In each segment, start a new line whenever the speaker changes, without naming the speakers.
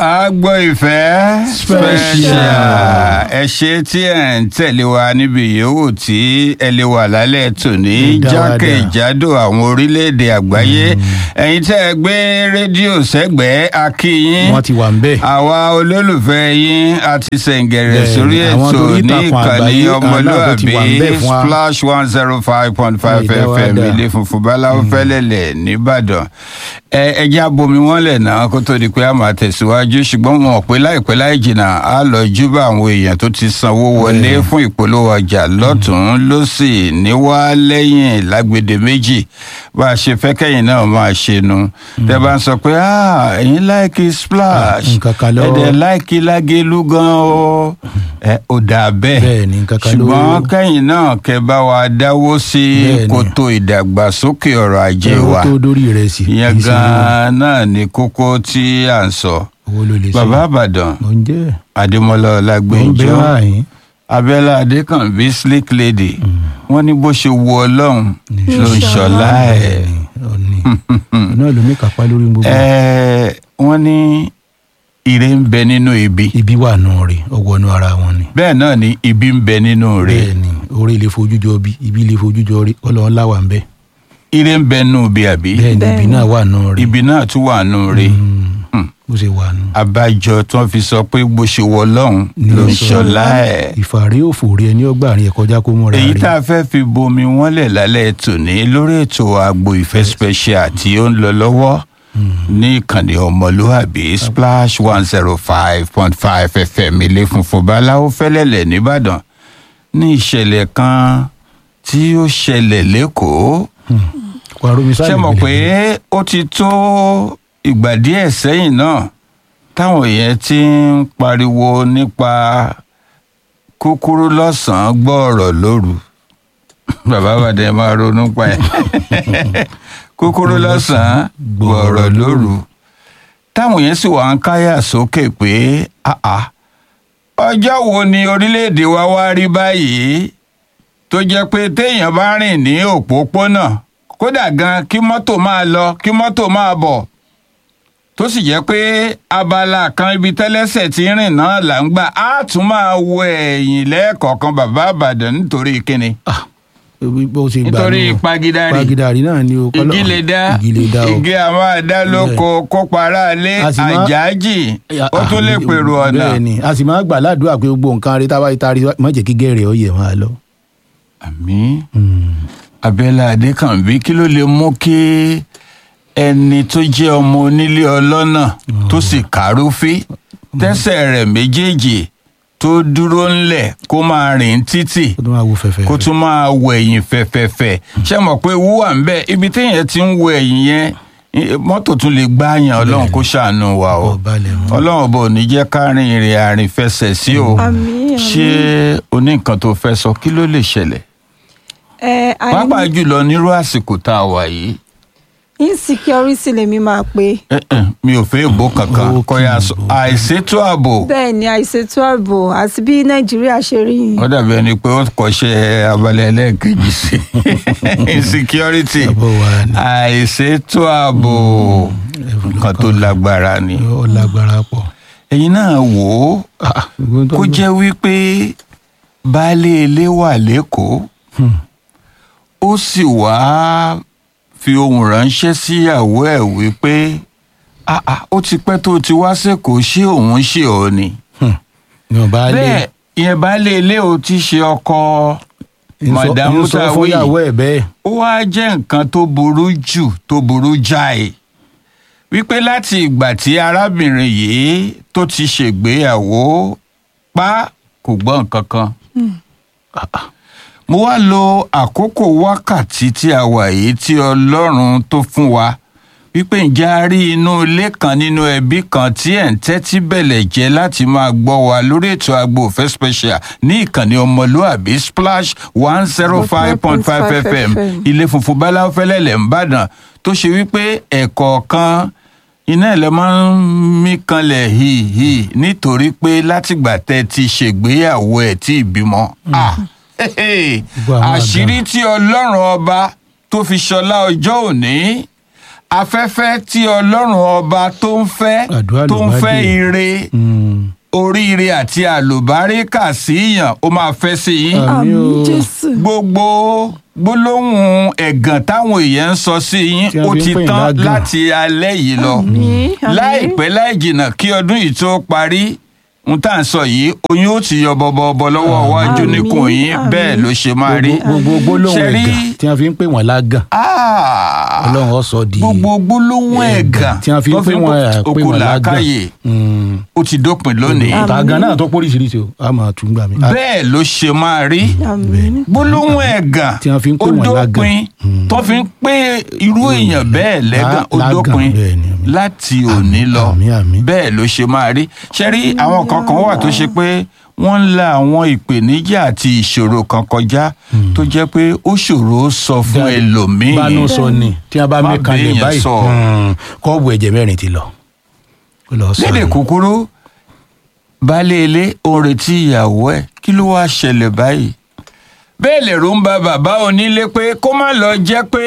àgbọ̀ ìfẹ́
Special.
ẹ ṣe tí ẹ̀ ń tẹ̀lé wa níbi yòówù tí ẹ lè wà lálẹ́ tòní
Dáadáa.
jákèjádò àwọn orílẹ̀-èdè àgbáyé ẹ̀yin tẹ́ ẹ gbé rédíò sẹ́gbẹ̀ẹ́ akíyín
wọ́n ti wà ń bẹ̀.
àwa olólùfẹ́ yín àti sẹ̀ǹgẹ̀rẹ̀
Bẹ́ẹ̀ni,
sórí
àwọn
ètò
torí
ní
ìtàkùn
ìkànnì
àgbáyé, àwọn náà tó ti wà ń
ọmọlúàbí
bẹ̀ fún wa.
splash one zero five point five
Ìdá wa
fm
dà.
ilé funfun báláwo fẹ́lẹ́lẹ̀ nìbàdàn ẹ ẹjẹ́ abomi wọn lẹ̀ náà kó tó di pé a máa tẹ̀síwájú ṣùgbọ́n wọn ò pé láìpẹ́ láì jìnnà á lọ júbà àwọn èèyàn tó ti sanwó wọlé fún ìpolówó ọjà lọ́tún lọ́sì níwá lẹ́yìn lágbèdè méjì bá a ṣe fẹ́ kẹ́yìn náà máa ṣe nu tẹ́ bá ń sọ pé "Ah, ẹ̀yin láìkí splash
nǹkan kan lọ́wọ́.
ẹ̀dẹ̀ láìkí lágélú gan o ẹ ò dà bẹ́ẹ̀
Bẹ́ẹ̀ni, nǹkan kan ló-
ṣùgbọ́n kẹ́yìn náà kẹ́ bá wa dáwó sí
Bẹ́ẹ̀ni.
kòtò ìdàgbàsókè ọrọ̀ ajé
owó
wa
tó dórí rẹ̀ sí.
ìyẹn
kì í ṣe
gan-an náà ni kókó tí à ń sọ
owó ló lè ṣe.
bàbá àbàdàn
mo ń jẹ́
adémọlá
mo ń bẹ́
ọlágbèjọ
wáyé.
abẹ́lá adékànbí slick lady wọ́n ní bó ṣe wu ọlọ́run ló ń ṣọlá ẹ̀
ọ̀nì náà ló ní kápá lórí gbogbo.
ẹ̀ wọ́n ní ire ń bẹ nínú ibi
ibi wà nù rè ọwọ́ nù ara wọn ni.
bẹ́ẹ̀ náà ni ibi ń bẹ nínú rẹ̀
bẹ́ẹ̀ ni orí ilé fojú jọ bí ibi ilé fojú jọ rí ọlọ́run láwà ń bẹ́.
ire ń bẹ nínú ibi àbí
bẹ́ẹ̀ ni ibi
Bẹ́ẹ̀ ni.
náà wà nù rè.
ibi náà tún wà nínú rẹ̀
Mm, bó ṣe wà nù.
abájọ tí wọ́n fi sọ pé bó ṣe wọ ọlọ́run ló ń ṣọlá ẹ̀.
ìfàrí òfò rí ẹni ọgbà rìn ẹ kọjá kó múra
èyí
rí.
tá a fẹ́ fi bomi wọ́n lẹ̀ lálẹ́ tòní lórí ètò àgbo ìfẹ́ special tí ó ń lọ lọ́wọ́ ní ìkànnì ọmọlúàbí splash one zero five point five fm ilé funfun báláwo fẹ́lẹ́lẹ̀ nìbàdàn ní ìṣẹ̀lẹ̀ kan tí ó ṣẹlẹ̀ lẹ́kọ̀ọ́
wàrúmi sáà
ṣe mọ̀ pé ó ti tó ìgbà díẹ̀ sẹ́yìn náà táwọn yẹn ti ń pariwo nípa kúkúrú lọ́sàn-án gbọ́ọ̀rọ̀ lóru bàbá bàdẹ máa ronú pa ẹ̀ kúkúrú lọ́sàn-án gbọ́ọ̀rọ̀ lóru táwọn yẹn sì wá ń káyà sókè pé àà ọjọ́ wo ni orílẹ̀-èdè wa wá rí báyìí tó jẹ́ pé téèyàn bá rìn ní òpópónà kódà gan kí mọ́tò máa lọ kí mọ́tò máa bọ̀ tó sì jẹ́ pé abala kan ibi tẹ́lẹ́sẹ̀ tí ń rìn náà là ń gbà á tún máa wo ẹ̀yìn lẹ́ẹ̀kọ̀ọ̀kan bàbá àbàdàn nítorí kíni
bó ṣe gbà
nítorí
nù.
pagidari
pagidari náà ni o. kọ́lọ́-
igi lè dá
igi lè dá o.
igi a máa dá lóko kó para lé
A sì máa-
àjájì ó tún lè pèrò ọ̀nà.
bẹ́ẹ̀ ni a sì máa gbà ládùúgbà pé gbogbo nǹkan rí táwa ìtaari má jẹ́ kí gẹ̀rẹ́ ó yẹ máa lọ.
àmín abẹ́lá adékànbí kí ló lè mú kí ẹni tó jẹ́ ọmọ onílé ọlọ́nà tó sì kárúfí tẹ́sẹ̀ rẹ̀ méjèèjì tó dúró ńlẹ̀ kó máa rìn títì
kó tó máa wo fẹ̀fẹ̀.
kó tún máa wo ẹ̀yìn fẹ̀fẹ̀fẹ̀ ṣé mọ̀ pé ewu wà ń bẹ̀ ibi téèyàn ti ń wo ẹ̀yìn yẹn i- mọ́tò tún lè gbáàyàn ọlọ́run kó ṣàánú wa o
Ọ̀ balẹ̀ mọ́.
ọlọ́run bò ní jẹ́ ká rin ìrìn àrìn fẹsẹ̀ sí o
Àmín, àmín.
ṣé o ní nǹkan tó fẹ́ sọ kí ló lè ṣẹlẹ̀
ẹ a ní
pàápàá jùlọ nírú àsìkò tá a wà yìí
insecurity lèmi máa pè
eh, eh, mi ò fẹ́ ìbò kankan
Ó
kọ́ya
kì í
sọ
bò.
àìsétò ààbò
bẹ́ẹ̀ ni àìṣètò ààbò àti bí nàìjíríà ṣe rí yìí
ó dàbí ẹni pé ó kọ́ṣẹ́ abalẹ̀ ẹlẹ́ẹ̀kejì sí insecurity
Àbọ̀ wa ni.
àìsétò ààbò nǹkan tó lágbára ni
ó lágbára pọ̀.
ẹ̀yin náà wò ó
Ah, gbogbo tó
kó
ń
jẹ́ wípé baálé ilé wà lẹ́kọ̀ọ́
Hmm.
ó sì wá fi ohun ránṣẹ́ síyàwó ẹ̀ wípé "Ah, ah, ó ti pẹ́ tó ti wá sẹ́kọ̀ọ́ ṣé òun ṣe ọ́ ni.
Hmm. ní ọba alẹ́
bẹ́ẹ̀ ìyẹn baálé ilé ò ti ṣe ọkọ
ń sọ-
màdàmú
ń sọ
táwí
fún ìyàwó ẹ̀ bẹ́ẹ̀.
ó wá jẹ́ nǹkan tó burú jù tó burú jáì wípé láti ìgbà tí arábìnrin yìí tó ti ṣègbéyàwó pa kò gbọ́ nǹkan kan. Ah, ah. mo wá lo àkókò wákàtí tí a wà yìí tí ọlọ́run tó fún wa wípé ǹjẹ́ a rí inú ilé kan nínú ẹbí kan tí ẹ̀ ń tẹ́tí bẹ̀lẹ̀ jẹ́ láti máa gbọ́ wa lórí ètò Agbo Ìfẹ́ special ní ìkànnì ọmọlúàbí splash one zero five point five fm ilé funfun báláwo fẹ́lẹ́lẹ̀ ń bàdàn tó ṣe wípé ẹ̀kọ̀ọ̀kan iná ẹ̀ lọ máa ń mí kanlẹ̀ hìhì nítorí pé látìgbà tẹ́ ti ṣègbéyàwó ẹ̀ tí ìbímọ. Ah,
Gbogbo àwọn
àṣírí tí ọlọ́run ọba tó fi ṣọlá ọjọ́ òní afẹ́fẹ́ tí ọlọ́run ọba tó ń fẹ́
Àdúrà
tó ń
ló bá
fẹ́
dé.
ire
Mm.
oríire àti àlùbáríkà síyàn ó máa fẹ́ sí yín
Àmín o.
àmì jésù
gbogbo gbólóhùn ẹ̀gàn táwọn èèyàn ń sọ sí yín
Tí a
ó
fi ń
ti
pè
tán
lágàn.
láti alẹ́ yìí lọ
àmì àmì
láìpẹ́ láì jìnnà kí ọdún yìí tó parí n tá à ń sọ yìí oyún ó ti yọ bọbọbọ lọ́wọ́ iwájú
Àmín,
níkùn yín
àmín.
bẹ́ẹ̀ ló ṣe máa rí
gbogbo gbogbo gbólóhùn
Ṣe rí-
ẹ̀gàn tí wọ́n fi ń pè wọ́n lágàn
Ah!
ọlọ́run ó sọ di
gbogbo gbólóhùn ẹ̀gàn
tí wọ́n fi ń pè wọ́n ẹ̀, pè
okùn
wọ́n lágàn
làákàyè
Mm.
ó ti dópin lónìí
Àmín.
tàgán náà tó póríṣiríṣi o a máa tún gbà mí. A-
bẹ́ẹ̀ ló ṣe máa rí
àmì
gbólóhùn ẹ̀gàn
Tí wọ́n fi ń pè
ó
wọ́n lágàn.
dópin tó fi ń pé irú èèyàn bẹ́ẹ̀ lẹ́gàn ó
lágàn,
dópin
bẹ́ẹ̀ ni, àmín.
láti òní lọ
àmín, àmín.
bẹ́ẹ̀ ló ṣe máa rí ṣe rí àwọn kankan wà tó ṣe pé wọ́n ń la àwọn ìpèníjà àti ìṣòro kan kọjá tó jẹ́ pé ó ṣòro sọ fún
Dáadáa.
ẹlòmíì
bánú sọ ni tí a bá
Má
mí kalẹ̀
béèyàn
báyìí
sọ.
mm, kọ́ọ̀bù ẹ̀jẹ̀ mẹ́rin ti lọ. ó lọ sọ
lédè
ni.
kúkúrú baálé ilé ó ń retí ìyàwó ẹ̀ kí ló wáá ṣẹlẹ̀ báyìí bẹ́ẹ̀ lẹ̀rù ń ba bàbá onílé pé kó má lọ jẹ́ pé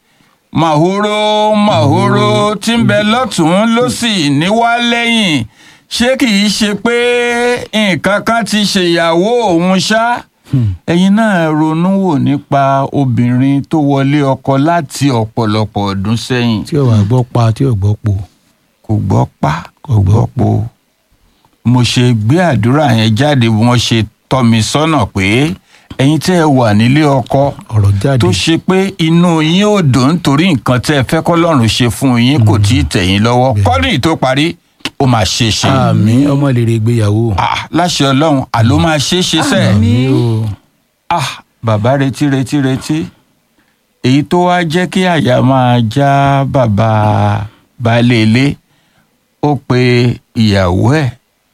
màhóró màhóró tí ń bẹ lọ́tún ló sì níwá lẹ́yìn ṣé kì í ṣe pé nǹkan kan ti ṣèyàwó òun ṣá ẹ̀yin náà ronú wò nípa obìnrin tó wọlé ọkọ láti ọ̀pọ̀lọpọ̀ ọdún sẹ́yìn
tí ò wá gbọ́ pa tí ò gbọ́ po.
kò gbọ́ pa
Kò
kò
gbọ́
gbọ́ po mo ṣe gbé àdúrà yẹn jáde bí wọ́n ṣe tọ́ mi sọ́nà pé ẹ̀yin tẹ́ ẹ wà nílé ọkọ
ọ̀rọ̀ jáde
tó ṣe pé inú yín ò dùn nítorí nǹkan tẹ́ ẹ fẹ́ kọ́lọ́run ṣe fún yín kò tí ì tẹ̀ yín lọ́wọ́ kọ́dún yìí tó parí ó máa ṣe é ṣe
àmì ọmọ lè rè gbéyàwó.
Ah, láṣẹ ọlọ́run àló máa ṣe é ṣe sẹ́ẹ̀
àmì o
ah bàbá retí retí retí èyí tó wá jẹ́ kí àyà máa já bàbá baálé ilé ó pe ìyàwó ẹ̀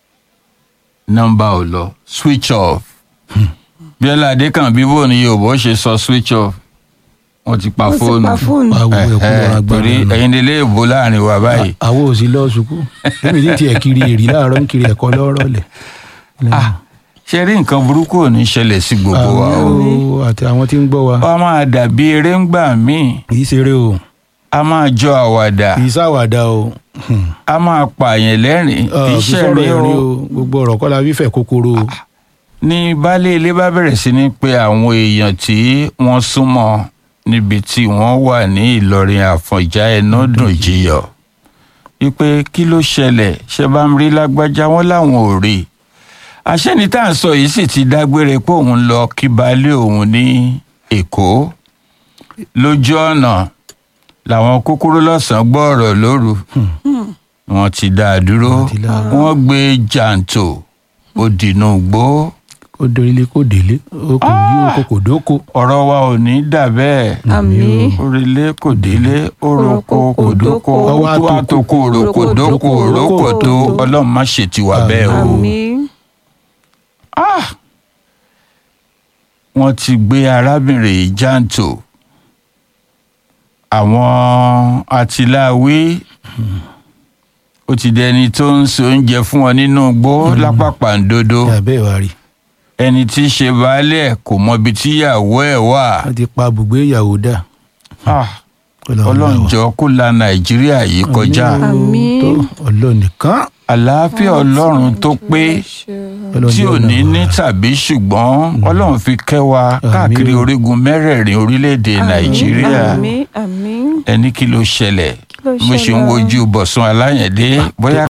nọ́mbà ò lọ switch off bíọ́lá adékànbí bò ní yorùbá ó ṣe sọ switch off wọ́n ti pa
ó ti
fóònù
pa fóònù
wàá wo ẹ̀kú
Eh,
lọ́ra
eh,
gbọ́dọ̀
torí
lọ.
ẹ̀yin nílé ìbò láàrin wa báyìí
àwọn ò sí lọ sùkú lẹ́mi tí tiẹ̀ kiri èrì láàárọ̀ ń kiri ẹ̀kọ́ lọ́rọ̀ lẹ̀.
ah ṣe rí nǹkan burúkú ò ní ṣẹlẹ̀ sí gbogbo wa o
àmì o àti àwọn tí ń gbọ́ wa
wọ́n máa dàbí eré ńgbà míì
kì í ṣeré o
a máa jọ àwàdà
kì í ṣàwàdà o Hmm.
a máa pààyàn lẹ́rìn
Ah,
kì í
kì í
ṣe
sọ̀rọ̀
rí
ẹ̀rín
o
o gbogbo ọ̀rọ̀ kọ́ la fífẹ̀ kòkòrò o.
ní baálé ilé bá bẹ̀rẹ̀ sí ní pé àwọn èèyàn tí wọ́n súnmọ́ níbi tí wọ́n wà ní ìlọrin àfọ̀njá ẹnu dùn jiyọ̀ wípé kí ló ṣẹlẹ̀ ṣe bá ń rí lágbájá wọn láwọn ò rí i àṣẹ́ni tá à ń sọ yìí sì ti dágbére pé òun lọ kí baálé òun ní èkó lójú ọ̀nà làwọn kúkúrú lọ́sàn-án gbọ́ ọ̀rọ̀ lóru wọ́n ti dá a dúró
Wọ́n ti dá a dúró.
wọ́n gbé jàǹtò ó dìnnú gbó
kó délé kó délé ó kò yí oko kò dóko.
ọ̀rọ̀ wa ò ní dà bẹ́ẹ̀
àmì
orílẹ̀ kò délé oroko kò dóko
Ọwọ́
tó
àtòkò.
àtòkò òròkò dóko òròkò tó ọlọ́run má ṣe tiwa bẹ́ẹ̀ o.
àmì
Ah! wọ́n ti gbé arábìnrin yìí jàǹtò àwọn atiláwí ó ti dẹni tó ń so oúnjẹ fún wọn nínú igbó lápapàǹdodo
yàbẹ́ ìwà rí
ẹni tí í ṣe baálé ẹ̀ kò mọbi tíyàwó ẹ̀ wà.
wọ́n ti pa bùgbé ìyàwó dà.
Ah!
Ọlọ́run
ọlọ́run
là wá.
jọ kó la nàìjíríà yìí kọjá
Àmín.
tó ọlọ́run nìkan.
àlàáfíà ọlọ́run tó pé
Ọlọ́run
tí ò
jọ̀ọ́
ní
là wá.
ní tàbí ṣùgbọ́n ọlọ́run fi kẹ́ wa
Àmín
káàkiri
o.
orígun mẹ́rẹ̀ẹ̀rin orílẹ̀-èdè nàìjíríà
àmì àmì
ẹni kí ló ṣẹlẹ̀
ló
mo ṣe ń
ṣẹlẹ̀?
wojú bọ̀sùn aláyẹ̀dé bóyá